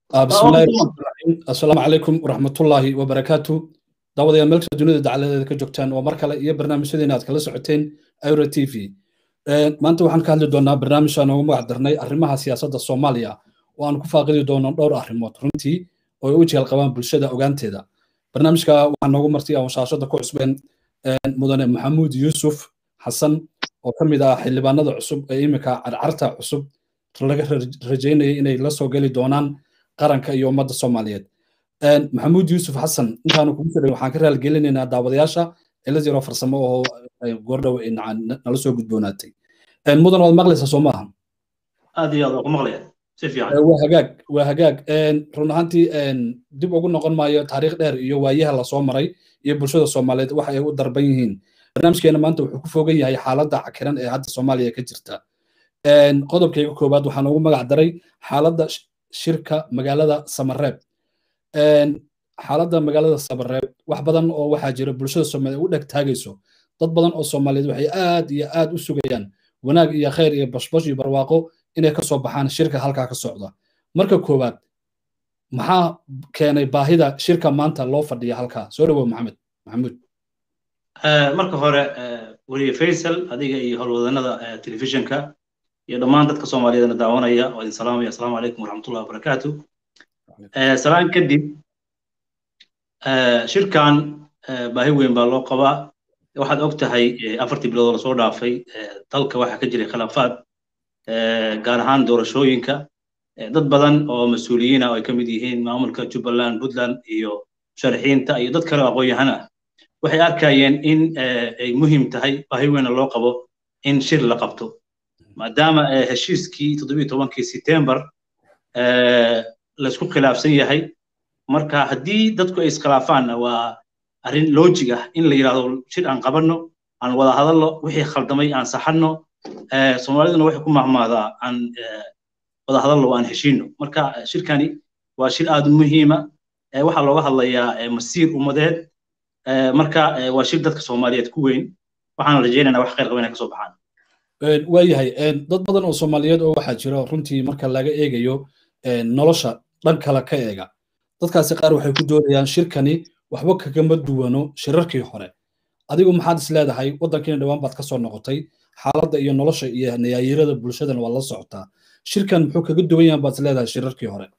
bismillahi raxmaani raxiim assalaamu calaykum waraxmatullaahi wabarakaatu daawadayaal meelkasta dunida dacaladeeda ka joogtaan oo mar kale iyo barnaamijyadeena aad kala socoteen euro t v maanta waxaan ka hadli doonaa barnaamij aan ugu magac darnay arrimaha siyaasadda soomaaliya oo aan ku faaqidi doono dhowr arrimood runtii oo ay u jeel qabaan bulshada ogaanteeda barnaamijka waxaa noogu martay aan shaashada ku cusbeen mudane maxamuud yuusuf xasan oo ka mid ah xildhibaanada cusub ee iminka carcarta cusub laga rajaynaya inay la soo geli doonaan qaranka iyo ummadda soomaaliyeed maxamuud yuusuf xasan intaanu kugu soo waxaan ka raalgelinaynaa daawadayaasha cila yaro farsamo oo goordhow nala soo gudboonaatay mudan waad maqlaysaa soo maaha aad iyo aad waa ku maqlaya si fiican waa hagaag waa hagaag run ahaantii dib ugu noqon maayo taariikh dheer iyo waayaha lasoo maray iyo bulshada soomaaliyeed waxa ay u darban yihiin barnaamijkeena maanta wuxuu ku fogan yahay xaaladda cakiran ee hadda soomaaliya ka jirta qodobkayga koowaad waxaan ugu magac daray xaaladda shirka magaalada samareeb xaaladda magaalada samareeb wax badan oo waxaa jira bulshada soomaaliyeed u dheg taagayso dad badan oo soomaaliyeed waxay aad iyo aad u sugayaan wanaag iyo khayr iyo bashbash iyo barwaaqo inay ka soo baxaan shirka halkaa ka socda marka koowaad maxaa keenay baahida shirka maanta loo fadhiya halkaa soo dhawow maxamed maxamuud marka hore weliye faysal adiga iyo howlwadanada telefishinka iyo dhammaan dadka soomaaliyeedna daawanaya waa idin salaamaya asalaamu calaykum waraxmatullahi wabarakaatu salaan kadib shirkan baahi weyn baa loo qabaa waxaad og tahay afartii bilood oo lasoo dhaafay dalka waxaa ka jiray khilaafaad gaar ahaan doorashooyinka dad badan oo mas-uuliyiin ah oo ay ka mid yihiin maamulka jubbaland puntland iyo sharaxiinta iyo dad kale oo aqoon-yahan ah waxay arkayeen in ay muhiim tahay baahi weyna loo qabo in shir la qabto maadaama heshiiskii toddobiyo tobankii setembar laysku khilaafsan yahay marka haddii dadku ay iskhilaafaanna waa arrin loojig ah in la yidhahdo shir aan qabanno aan wada hadalno wixii khaldamay aan saxanno soomaaliduna waxay ku mahmaadaa aan wada hadalno aan heshiino marka shirkani waa shir aad u muhiima waxaa looga hadlayaa masiir ummadeed marka waa shir dadka soomaaliyeed ku weyn waxaan rajaynaynaa wax khayr qaba inay kasoo baxaan waayahay dad badan oo soomaaliyeed oo waxaa jira runtii marka laga eegayo nolosha dhan kale ka eega dadkaasi qaar waxay ku doonayaan shirkani waxba kagama duwano shirarkii hore adigu maxaad is leedahay waddankiina dhowaan baad ka soo noqotay xaaladda iyo nolosha iyo nayaayirada bulshadana waa la socotaa shirkan muxuu kaga duwan yahan baad is leedahay shirarkii hore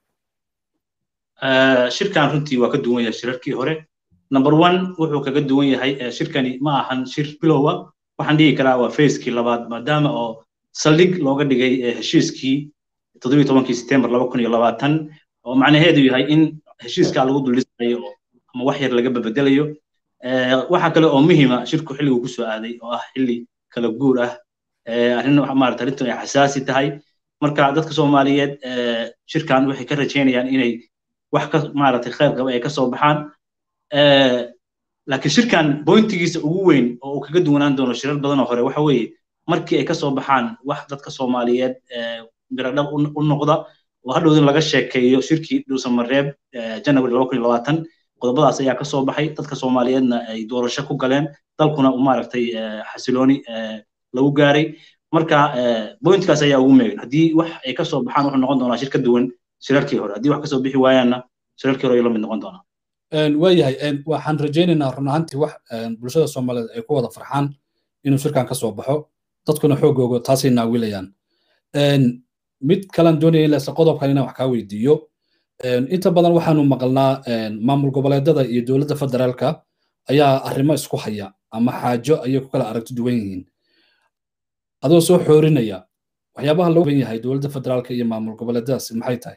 shirkan runtii waa ka duwan yahay shirarkii hore number one wuxuu kaga duwan yahay shirkani ma ahan shir bilowa waxaan dhihi karaa waa facekii labaad maadaama oo saldhig looga dhigay heshiiskii toddobiyo tobankii setembar laba kun iyo labaatan oo macnaheedu yahay in heshiiskaa lagu duldhisayo ama wax yar laga babedelayo waxaa kale oo muhiima shirku xilliguu kusoo aaday oo ah xilli kala guur ah arrin maarata arrintan ay xasaasi tahay marka dadka soomaaliyeed shirkan waxay ka rajaynayaan inay wax ka maaragtay khayr qaba ay ka soo baxaan laakiin shirkan bointigiisa ugu weyn oo uu kaga duwanaan doono shirar badan oo hore waxa weeye markii ay ka soo baxaan wax dadka soomaaliyeed miradhab u noqda oo hadhowdin laga sheekeeyo shirkii dhuusamareeb janary laba kun iyo labaatan qodobadaas ayaa ka soo baxay dadka soomaaliyeedna ay doorasho ku galeen dalkuna maaragtay xasilooni lagu gaaray marka bointkaas ayaa ugu meegan haddii wax ay ka soo baxaan wuxuu noqon doonaa shir ka duwan shirarkii hore haddii wax ka soo bixi waayaanna shirarkii hore ayuu la mid noqon doonaa waayahay waxaan rajaynaynaa run ahaantii wax bulshada soomaaliyeed ay ku wada farxaan inuu shirkan ka soo baxo dadkuna xoogooga taasay naawilayaan mid kalan doonaya in lase qodobkan inaan wax kaa weydiiyo inta badan waxaanu maqalnaa maamul goboleedada iyo dowladda federaalka ayaa arrimo isku haya ama xaajo ayay ku kala aragti duwan yihiin adoo soo xoorinaya waxyaabaha loo ban yahay dowladda federaalka iyo maamul goboleedadaas maxay tahay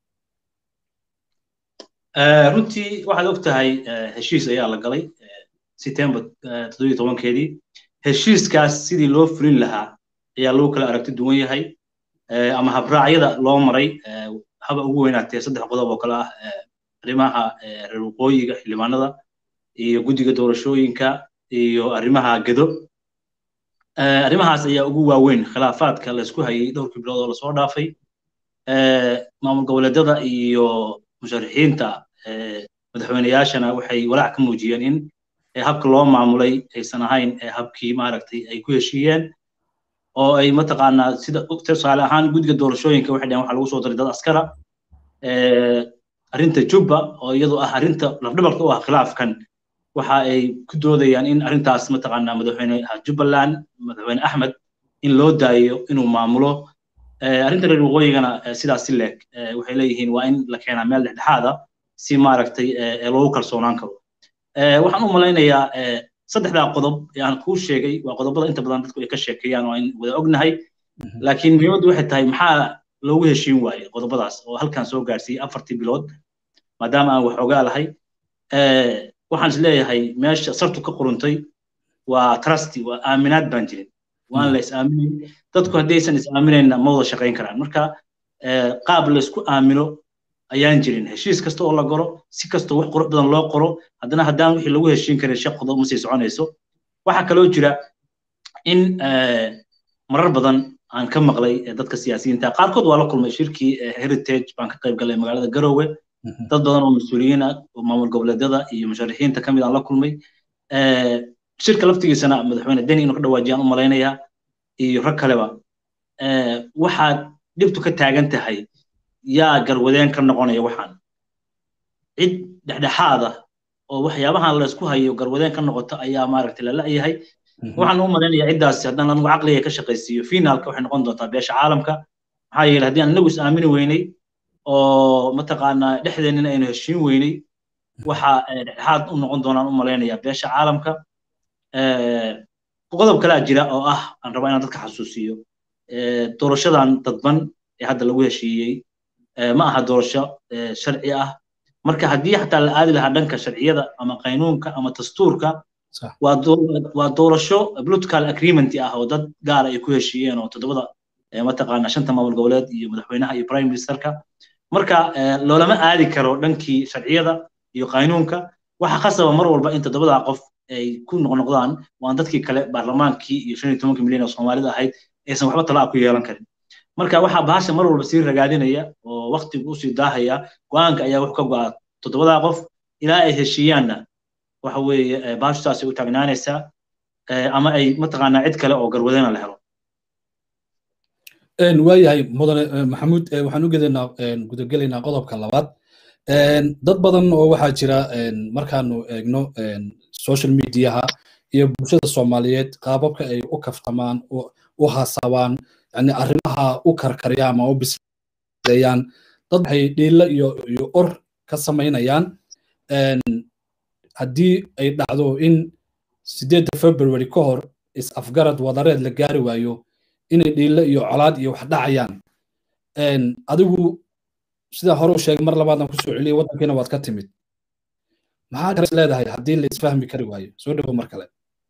runtii waxaad og tahay heshiis ayaa la galay setembar toddobiyo tobankeedii heshiiskaas sidii loo fulin lahaa ayaa lagu kala aragti duwan yahay ama habraacyada loo maray haba ugu weynaatee saddex qodob oo kale ah arrimaha reer waqooyiga xildhibaanada iyo guddiga doorashooyinka iyo arrimaha gedo arrimahaas ayaa ugu waaweyn khilaafaadka laysku hayay dhowrkii bilood oo lasoo dhaafay maamul goboleedyada iyo musharixiinta madaxweyneyaashana waxay walaac ka muujiyeen in habka loo maamulay aysan ahayn habkii maaragtay ay ku heshiiyeen oo ay mataqaanaa sida tusaale ahaan guddiga doorashooyinka waxay dhaheen waxaa lagu soo daray dad askara arrinta jubba oo iyadu ah arrinta lafdhabarka u ah khilaafkan waxa ay ku doodayaan in arrintaas mataqaanaa madaxweyne jubbaland madaxweyne axmed in loo daayo inuu maamulo arrinta reer waqooyigana sidaas si leeg waxay leeyihiin waa in la keenaa meel dhexdhexaada si maaragtay loogu kalsoonaan karo waxaan u malaynayaa saddexdaa qodob ee aan kuu sheegay waa qodobada inta badan dadku ay ka sheekeeyaan oo aan wada ognahay laakiin muhiimaddu waxay tahay maxaa loogu heshiin waaye qodobadaas oo halkan soo gaarsiiyey afartii bilood maadaama aan wax ogaa lahay waxaan is leeyahay meesha sartu ka quruntay waa trusty waa aaminaad baan jirin waan la is aaminayn dadku haddaysan is aaminayna ma wada shaqayn karaan marka qaab laysku aamino ayaan jirin heshiis kasta oo la galo si kastoo wax qurux badan loo qoro haddana haddaan wixii lagu heshiin karin shaq qodob ma sii soconayso waxaa kaloo jira in marar badan aan ka maqlay dadka siyaasiyiinta qaarkood waa la kulmay shirkii heritage baan ka qayb galay magaalada garowe dad badan oo mas-uuliyiin ah oo maamul goboleedyada iyo musharixiinta ka mid aan la kulmay shirka laftigiisana madaxweyne deni inuu ka dhawaajiyaan u malaynayaa iyo rag kaleba waxaad dhibtu ka taagan tahay yaa garwadeen ka noqonaya waxaan cid dhexdhexaada oo waxyaabahan laysku hayo garwadeen ka noqoto ayaa maaragtay la la'yahay waxaan u malaynayaa ciddaasi haddaan anigu caqliga ka shaqaysiiyo finaalka waxay noqon doontaa beesha caalamka maxaa yeelay haddii aan inagu is aamini weynay oo mataqaanaa dhexdeennina aynu heshiin weynay waxa dhexdhexaad u noqon doonaan u malaynayaa beesha caalamka qodob kalaa jira oo ah aan rabaa inaan dadka xasuusiyo doorashadan dadban ee hadda lagu heshiiyey ma aha doorasho sharci ah marka haddii xataa la aadi lahaa dhanka sharciyada ama qaynuunka ama dastuurka waa doorasho political agreement ah oo dad gaara ay ku heshiiyeen oo toddobada mataqaana shanta maamul goboleed iyo madaxweynaha iyo prime ministerka marka loolama aadi karo dhankii sharciyada iyo qaynuunka waxa khasaba mar walba in toddobadaa qof ay ku noqnoqdaan waan dadkii kale baarlamaankii iyo shan iyo tobanka milyan oo soomaalida ahayd aysan waxba talaa ku yeelan karin marka waxaa bahasha mar walba sii ragaadinaya oo waktigu usii daahaya go-aanka ayaa wuxuu ka go'aa toddobadaa qof ilaa ay heshiiyaanna waxa weeye bahashu saasay u taagnaanaysaa ama ay mataqaanaa cid kale oo garwadena la helo waayahay mudane maxamuud waxaan u gedaynaa gudagelaynaa qodobka labaad dad badan oo waxaa jira markaanu eegno social mediaha iyo bulshada soomaaliyeed qaababka ay u kaftamaan u haasabaan yani arrimaha u karkariyaan ama u bisleeyaan dad waxay dhiilo iyo iyo or ka samaynayaan haddii ay dhacdo in sideedda february ka hor is-afgarad wadareed la gaari waayo inay dhiilo iyo colaad iyo wax dhacayaan adigu sidaa hore u sheegay mar labaadaan kusoo celiyay waddankiina waad ka timid maxaa kale leedahay haddii la isfahmi kari waayo soo dhowo mar kale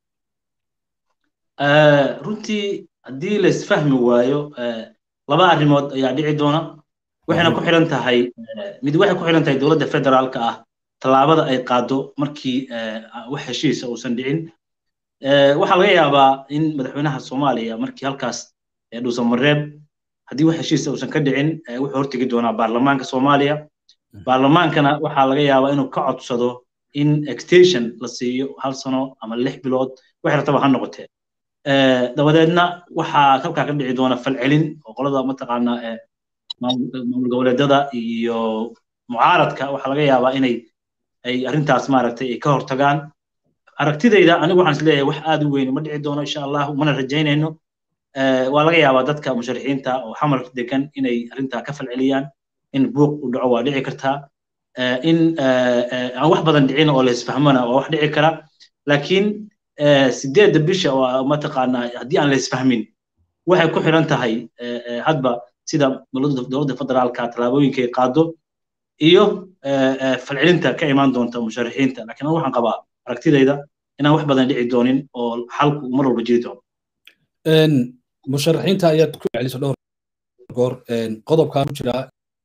runtii haddii la isfahmi waayo laba arrimood ayaa dhici doona waxayna ku xiran tahay mid waxay ku xiran tahay dowladda federaalka ah tallaabada ay qaado markii wax heshiisa uusan dhicin waxaa laga yaabaa in madaxweynaha soomaaliya markii halkaas dhuusan mareeb haddii wax heshiisa uusan ka dhicin wuxuu hortegi doonaa baarlamaanka soomaaliya baarlamaankana waxaa laga yaabaa inuu ka codsado in extension la siiyo hal sano ama lix bilood waxay rataba ha noqotee dabadeedna waxaa halkaa ka dhici doona falcelin oo qolada mataqaanaa maamul goboleedyada iyo mucaaradka waxaa laga yaabaa inay ay arrintaas maaragtay ay ka hortagaan aragtidayda anigu waxaan isleeyahay wax aad u weyn ma dhici doono insha allahu mana rajaynayno waa laga yaabaa dadka musharixiinta oo xamarka degan inay arrintaa ka falceliyaan in buuq u dhaco waa dhici kartaa in aan wax badan dhicin oo la isfahmona waa wax dhici kara laakiin sideedda bisha oo mataqaanaa haddii aan la isfahmin waxay ku xiran tahay hadba sida dowladda federaalka tallaabooyinka ay qaado iyo falcelinta ka imaan doonta musharixiinta laakiin waxaan qabaa aragtidayda inaan wax badan dhici doonin oo xalku mar walba jiri doono musharaxiinta ayaad ku celiso dhowr goor qodobkaa ku jira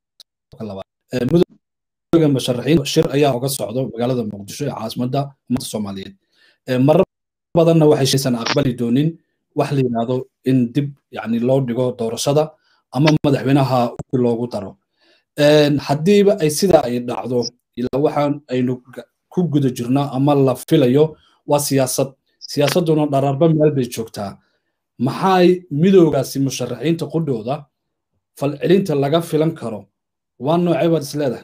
mudooga musharaxiin shir ayaa oga socdo magaalada muqdisho ee caasimadda ummadda soomaaliyeed marar badanna waxay shaysan aqbali doonin wax la yidhaahdo in dib yani loo dhigo doorashada ama madaxweynaha loogu daro haddiiba ay sidaa ay dhacdo ilaa waxaan aynu ku guda jirnaa ama la filayo waa siyaasad siyaasadduna dhararba meel bay joogtaa maxay midoogaasi musharaxiinta qudhooda falcelinta laga filan karo waa noocay baad is leedahay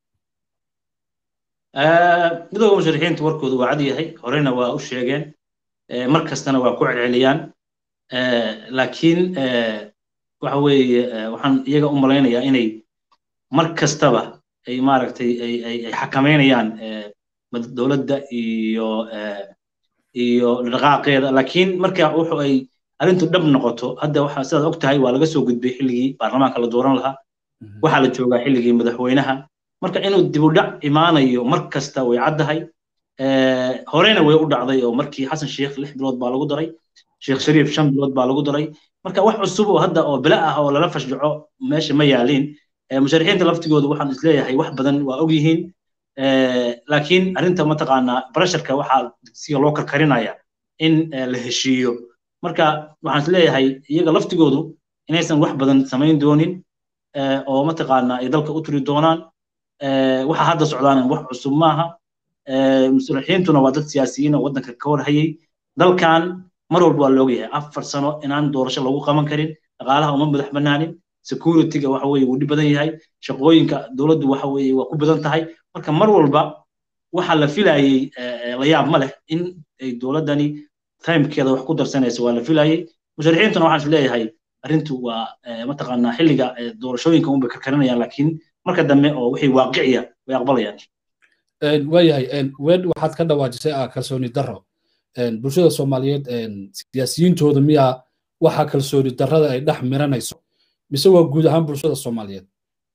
midooda musharixiinta warkoodu waa cad yahay horena waa u sheegeen mar kastana waa ku celceliyaan laakiin waxa weeye waxaan iyaga u malaynayaa inay mar kastaba ay maaragtay ay xakameynayaan dowladda iyo iyo dhaqaaqeeda laakiin marka wuxu ay arrintu dhab noqoto hadda waxa sidaad og tahay waa laga soo gudbay xilligii baarlamaanka la dooran lahaa waxaa la joogaa xilligii madaxweynaha marka inuu dibudhac imaanayo mar kasta way caddahay horena way u dhacday oo markii xasan sheekh lix bilood baa lagu daray sheekh shariif shan bilood baa lagu daray marka wax cusub oo hadda oo bila ah oo lala fashjaco meesha ma yaaliin musharixiinta laftigoodu waxaan isleeyahay wax badan waa og yihiin laakiin arrinta mataqaanaa barasharka waxaa siga loo karkarinaya in la heshiiyo marka waxaan isleeyahay iyaga laftigoodu inaysan wax badan samayn doonin oo mataqaanaa ay dalka u turi doonaan waxa hadda socdaan wax cusub maaha musharixiintuna waa dad siyaasiyiin oo waddanka ka warhayay dalkan mar walba waa loogyahay afar sano inaan doorasho lagu qaban karin dhaqaalaha uma madax banaanin securityga waxa weeye wuu dhib badan yahay shaqooyinka dowladdu waxa weeye waa ku badan tahay marka mar walba waxa la filayey la yaab ma leh in ay dowladdani timekeeda wax ku darsanayso waa la filayey musharixiintuna waxaan isleeyahay arrintu waa mataqaanaa xilliga doorashooyinka unbay karkarinayaan laakiin marka dambe oo wixii waaqiciya way aqbalayaan waayahay wed waxaad ka dhawaajisay ah kalsooni darro bulshada soomaaliyeed siyaasiyiintooda miyaa waxa kalsooni darrada ay dhex miranayso mise waa guud ahaan bulshada soomaaliyeed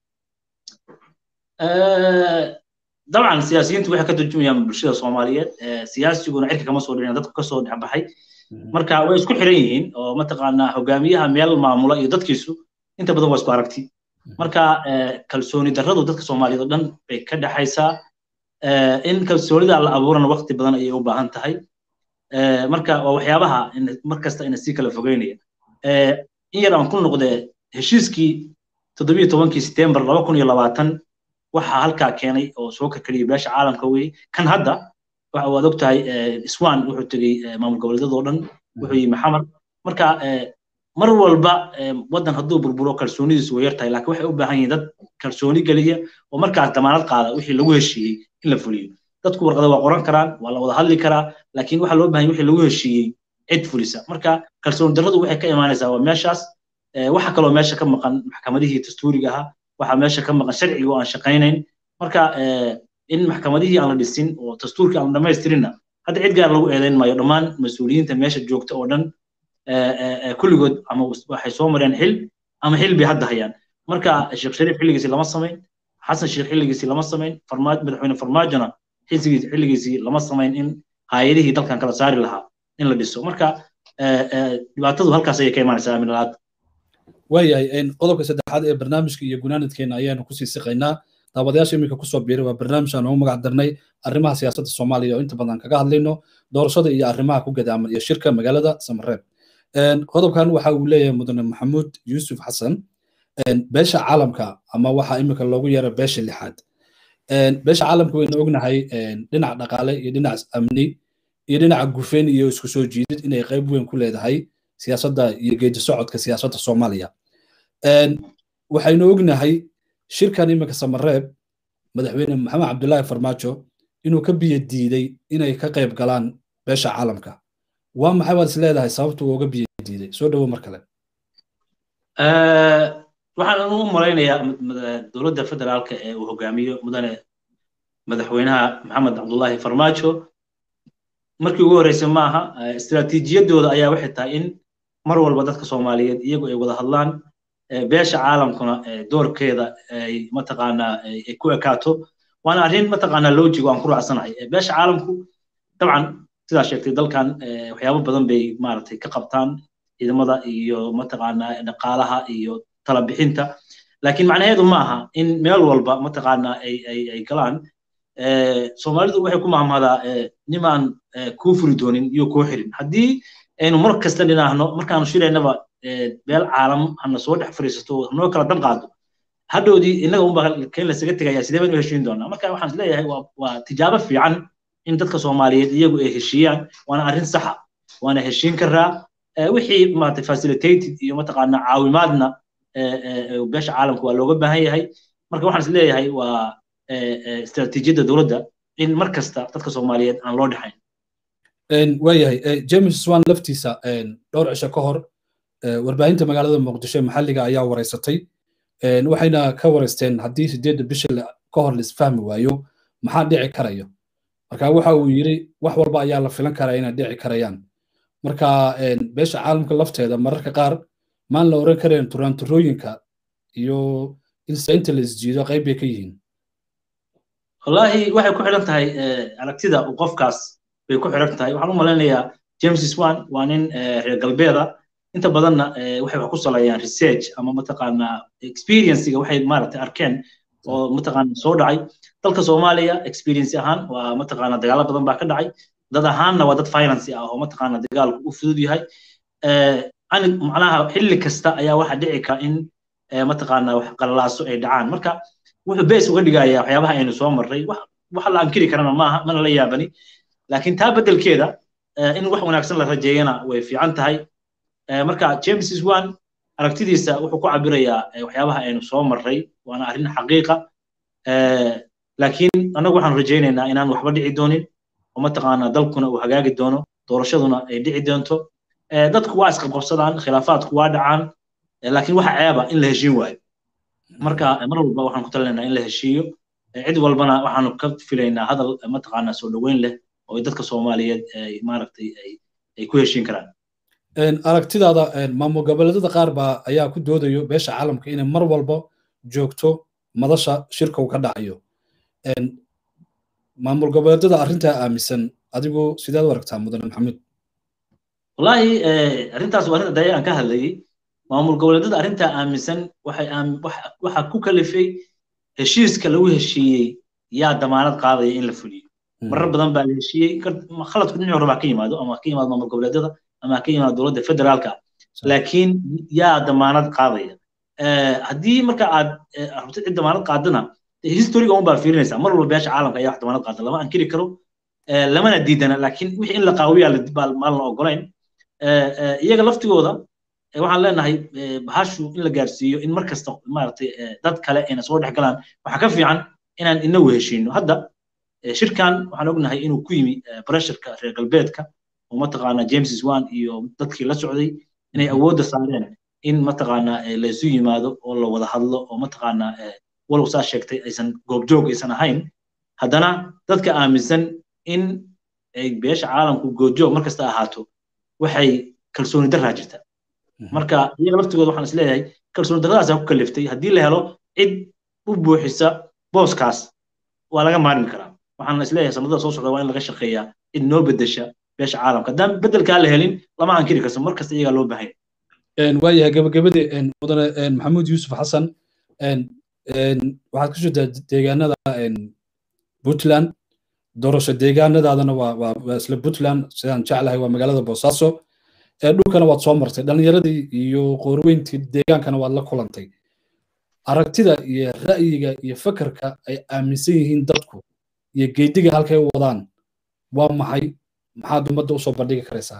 dabcan siyaasiyiintu waxay ka turjumayaan bulshada soomaaliyeed siyaasiguna cirka kama soo dhicin dadku kasoo dhexbaxay marka way isku xiran yihiin oo mataqaanaa hogaamiyaha meel maamula iyo dadkiisu inta badan waa isku aragti marka kalsooni darradu dadka soomaaliyeed oo dhan bay ka dhexaysaa in kalsoonida la abuurana waqti badan ayay u baahan tahay marka waa waxyaabaha mar kasta ina sii kala fogeynaya in yar aan ku noqdee heshiiskii toddobiyo tobankii setembar laba kun iyo labaatan waxaa halkaa keenay oo soo karkariyay beesha caalamka weye kan hadda waxa waad og tahay iswan wuxuu tegey maamul goboleedyadoo dhan wuxuu yimi xamar marka mar walba waddan hadduu burburo kalsoonidiisu way yar tahay laakiin waxay u baahan yihiin dad kalsooni geliya oo markaas damaanad qaada wixii lagu heshiiyey in la fuliyo dadku warqada waa qoran karaan waa la wada hadli karaa laakiin waxaa loo baahan wixii lagu heshiiyey cid fulisa marka kalsooni darradu waxay ka imaanaysaa waa meeshaas waxa kaloo meesha ka maqan maxkamadihii dastuuriga ahaa waxaa meesha ka maqan sharciga oo aan shaqaynayn marka in maxkamadihii aan la dhisin oo dastuurkii aan dhamaystirinna hadda cid gaar lagu eedayn maayo dhammaan mas-uuliyiinta meesha joogta oo dhan kulligood ama waxay soo mareen xil ama xil bay hadda hayaan marka sheekh shariif xilligiisii lama samayn xasan sheekh xilligiisii lama samayn madaxweyne farmaajona xilligiisii lama samayn in hay-adihii dalkan kala saari lahaa in la dhiso marka dhibaatadu halkaas ayay ka imaanaysaa aamin la-aad waayahay qodobka saddexaad ee barnaamijka iyo gunaanadkeena ayaanu kusii siqaynaa daawadayaasha iminka kusoo biiray waa barnaamij aan ugu magac darnay arrimaha siyaasadda soomaaliya oo inta badan kaga hadlayno doorashada iyo arrimaha ku gadaaman iyo shirka magaalada samareeb qodobkan waxa uu leeyahay mudane maxamuud yuusuf xasan beesha caalamka ama waxa iminka loogu yeera beesha lixaad beesha caalamka waynu ognahay dhinac dhaqaale iyo dhinac amni iyo dhinaca gufeen iyo isku soo jiidid inay qayb weyn ku leedahay siyaasadda iyo geedi socodka siyaasadda soomaaliya waxaynu ognahay shirkan iminka samareeb madaxweyne maxamed cabdullaahi farmaajo inuu ka biyo diiday inay ka qayb galaan beesha caalamka waa maxay waad is leedahay sababtu uu uga biyo diiday soo dhowo mar kale waxaan u malaynayaa dowladda federaalka ee uu hogaamiyo mudane madaxweynaha maxamed cabdullaahi farmaajo markii ugu horreysay maaha istiraatiijiyadooda ayaa waxay tahay in mar walba dadka soomaaliyeed iyagu ay wada hadlaan beesha caalamkuna doorkeeda ay mataqaanaa ay ku ekaato waana arrin mataqaanaa loojigo aan ku raacsanahay beesha caalamku dabcan sidaa sheegtay dalkan waxyaabo badan bay maaragtay ka qabtaan ciidamada iyo mataqaanaa dhaqaalaha iyo talabixinta laakiin macnaheedu ma aha in meel walba mataqaanaa ay ay ay galaan soomaalidu waxay ku mahmadaa nimaan kuu furi doonin iyo kuu xirin haddii aynu mar kasta dhinaahno markaanu shiraynaba beel caalam hana soo dhex fariisato hanoo kala dab qaado hadhowdii innaga unba keen lasaga tegaya sidee baynu heshiin doonaa marka waxaan isleeyahay waa tijaabo fiican in dadka soomaaliyeed iyagu ay heshiiyaan waana arrin saxa waana heshiin karaa wixii maarata facilitated iyo mataqaanaa caawimaadna beesha caalamka waa looga baahan yahay marka waxaan is leeyahay waa istaraatiijiyadda dowladda in mar kasta dadka soomaaliyeed aan loo dhexayn waayahay james swan laftiisa dhowr cisho ka hor warbaahinta magaalada muqdisho maxalliga ayaa wareysatay waxayna ka wareysteen haddii sideedda bisha ka hor laisfahmi waayo maxaa dhici karayo marka waxa uu yidhi wax walba ayaa la filan karaa inay dhici karayaan marka beesha caalamka lafteeda mararka qaar maan la oran karayn turaanturooyinka iyo insainta la isjiido qayb bay ka yihiin wallaahi waxay ku xidhan tahay aragtida uu qofkaas bay ku xidhan tahay waxaan u malaynayaa james swan waa nin reer galbeeda inta badanna waxay wax ku saleeyaan research ama mataqaanaa experiencega waxay maaragtay arkeen oo mataqaana soo dhacay dalka soomaaliya experience ahaan waa mataqaana dagaalo badan baa ka dhacay dad ahaanna waa dad finance ah oo mataqaana dagaalku u fudud yahay macnaha xilli kasta ayaa waxa dhici kara in mataqaana wax qalalaaso ay dhacaan marka wuxuu base uga dhigayaa waxyaabaha aynu soo marray waxa la ankiri karana maaha mana la yaabani laakiin taa beddelkeeda in wax wanaagsan la rajeeyana way fiican tahay marka james swan aragtidiisa wuxuu ku cabirayaa waxyaabaha aynu soo marray waana arrin xaqiiqa laakiin annagu waxaan rajaynaynaa inaan waxba dhici doonin oo mataqaanaa dalkuna uu hagaagi doono doorashaduna ay dhici doonto dadku waa isqabqabsadaan khilaafaadku waa dhacaan laakiin waxa ceeba in la heshiin waayo marka mar walba waxaan ku talinaynaa in la heshiiyo cid walbana waxaanu ka filaynaa hadal mataqaanaa soo dhoweyn leh oo dadka soomaaliyeed maaragtay ay ku heshiin karaan aragtidaada maamul goboleedyada qaar baa ayaa ku doodayo beesha caalamka inay mar walba joogto madasha shirka uu ka dhacayo maamul goboleedyada arrintaa aaminsan adigu sideed u aragtaa mudane maxamed wallaahi arrintaas waa arrin daya aan ka hadlayay maamul goboleedyada arrintaa aaminsan waxay waxa ku kalifay heshiiska lagu heshiiyey yaa damaanad qaadaya in la fuliyo marar badan baa la heshiiyey khaladku dhinac hore baa ka yimaado ama ka yimaado maamul goboleedyada ama ka yimaado dowladda federaalka laakiin yaa damaanad qaadaya haddii marka aad rabtid cid damaanad qaadana historiga un baa fiirinaysaa mar walba beesha caalamka ayaa wax damaanad qaada lama ankiri karo lamana diidana laakiin wixii in la qaawiyaa maalna ogolayn iyaga laftigooda waxaan leenahay bahashu in la gaarsiiyo in mar kasta maaragtay dad kale ayna soo dhex galaan waxaa ka fiican inaan inagu heshiino hadda shirkan waxaan ognahay inuu ku yimi bresharka reer galbeedka oo mataqaana james swan iyo dadkii la socday inay awoodda saareen in mataqaana laysu yimaado oo la wada hadlo oo mataqaana walow saa sheegtay aysan goobjoog aysan ahayn haddana dadka aaminsan in ay beesha caalamku goobjoog mar kasta ahaato waxay kalsooni daraa jirta marka iyaga laftigooda waxaan isleeyahay kalsooni darradaasaa ku kaliftay haddii la helo cid u buuxisa booskaas waa laga maarmi karaa waxaan isleeyahay sanadada soo socda waa in laga shaqeeyaa cid noo bedesha beesha caalamka haddaan beddelkaa la helin lama ankiri karso mar kasta iyagaa loo baahan waayahay gabagabadii mudane maxamuud yuusuf xasan waxaad ku jirtaa deegaanada puntland doorasho deegaanadaadana waa isla puntland sidaan jeclahay waa magaalada boosaaso dhulkana waad soo martay dhallinyaradii iyo qoorweyntii deegaankana waad la kulantay aragtida iyo ra'yiga iyo fakarka ay aaminsan yihiin dadku iyo geediga halkay u wadaan waa maxay maxaad ummadda usoo bandhigi karaysaa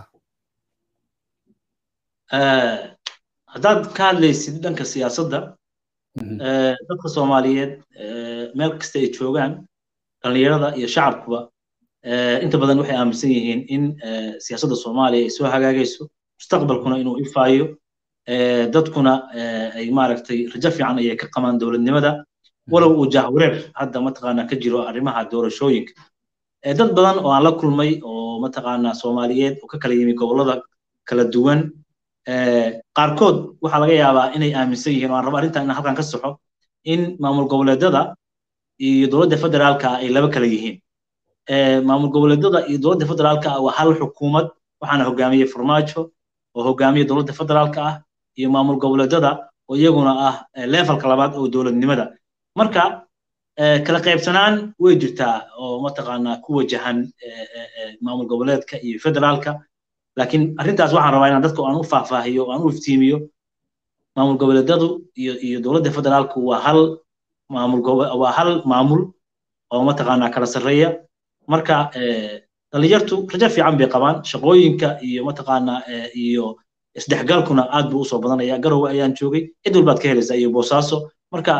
haddaad ka hadlaysid dhanka siyaasadda dadka soomaaliyeed meel kasta ay joogaan dhallinyarada iyo shacabkuba inta badan waxay aaminsan yihiin in siyaasadda soomaaliya ay soo hagaagayso mustaqbalkuna inuu ifaayo dadkuna ay maaragtay rajo fiican ayay ka qabaan dowladnimada walow uu jahwareer hadda mataqaana ka jiro arrimaha doorashooyinka dad badan oo aan la kulmay oo mataqaana soomaaliyeed oo ka kala yimi gobollada kala duwan qaarkood waxaa laga yaabaa inay aaminsan yihiin oo aan rabo arrintan inaan halkan ka saxo in maamul goboleedyada iyo dowladda federaalka ay laba kala yihiin maamul goboleedyada iyo dowladda federaalka waa hal xukuumad waxaana hogaamiyey farmaajo oo hogaamiya dowladda federaalka ah iyo maamul goboleedyada oo iyaguna ah levelka labaad oo dowladnimada marka kala qaybsanaan way jirtaa oo mataqaanaa ku wajahan maamul goboleedka iyo federaalka laakiin arrintaas waxaan rabaa inaan dadka aan u faahfaahiyo aan u iftiimiyo maamul goboleedyadu iyo iyo dowladda federaalku waa hal maamul waa hal maamul oo mataqaanaa kala sarreeya marka dhalinyartu rajo fiican bay qabaan shaqooyinka iyo mataqaanaa iyo isdhexgalkuna aad buu usoo badanaya garowe ayaan joogay cid walbaad ka helaysaa iyo boosaaso marka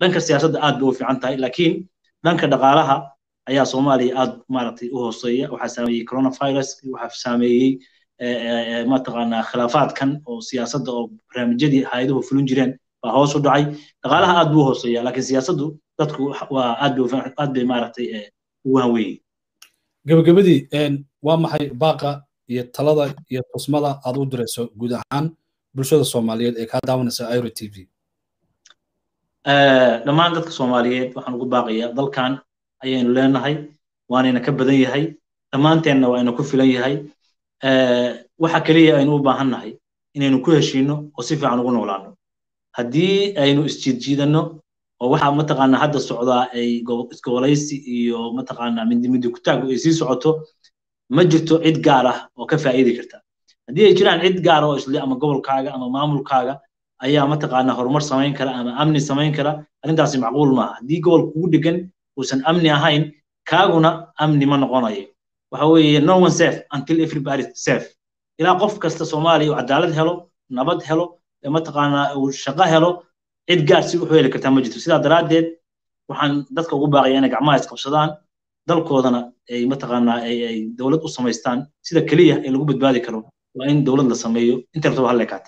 dhanka siyaasadda aad bay u fiican tahay laakiin dhanka dhaqaalaha ayaa soomaaliya aad maaragtay u hooseeya waxaa saameeyey coronavirus waxaa saameeyey mataqaanaa khilaafaadkan oo siyaasadda oo barnaamijyadii hay-aduhu fulin jireen baa hoos u dhacay dhaqaalaha aad buu u hooseeya laakiin siyaasaddu dadku waa aad bay aad bay maaragtay ugu hanweeyey gabagabadii waa maxay baaqa iyo talada iyo tusmada aad u dirayso guud ahaan bulshada soomaaliyeed ee kaa daawanaysa iro t v dhammaan dadka soomaaliyeed waxaan ugu baaqayaa dalkan ayaynu leenahay waanayna ka badan yahay dhammaanteenna waa ina ku filan yahay waxa keliya aynu u baahan nahay inaynu ku heshiino oo si fiican ugu noolaano haddii aynu isjiidjiidanno oo waxa mataqaanaa hadda socdaa ay isgobolaysi iyo mataqaanaa mindimindi kutaagu ay sii socoto ma jirto cid gaar ah oo ka faa'iidi karta haddii ay jiraan cid gaar oo isle ama gobolkaaga ama maamulkaaga ayaa mataqaanaa horumar samayn kara ama amni samayn kara arrintaasi macquul maaha haddii gobol kugu dhegan uusan amni ahayn kaaguna amni ma noqonayo waxa weeye no one safe until everybody safe ilaa qof kasta soomaaliya uu cadaalad helo nabad helo mataqaanaa uu shaqo helo cid gaar si wuxuu heli kartaa ma jirto sidaa daraaddeed waxaan dadka ugu baaqaya inay gacmaha isqabsadaan dalkoodana ay mataqaanaa ay dowlad u samaystaan sida keliya ee lagu badbaadi karo waa in dowlad la sameeyo inta rabtaba hal leekaate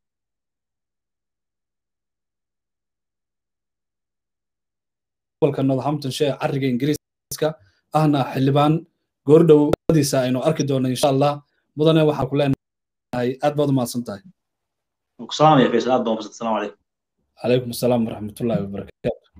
gobolka northamptonshire cariga ingiriiska ahna xildhibaan goordhowadiisa aynu arki doonno insha allah mudane waxaan ku leenahay aad baad u mahadsan tahay salaam ya faysal aad baa umahadsan salaam calaykum calaykum asalaam waraxmatullahi wabarakaatu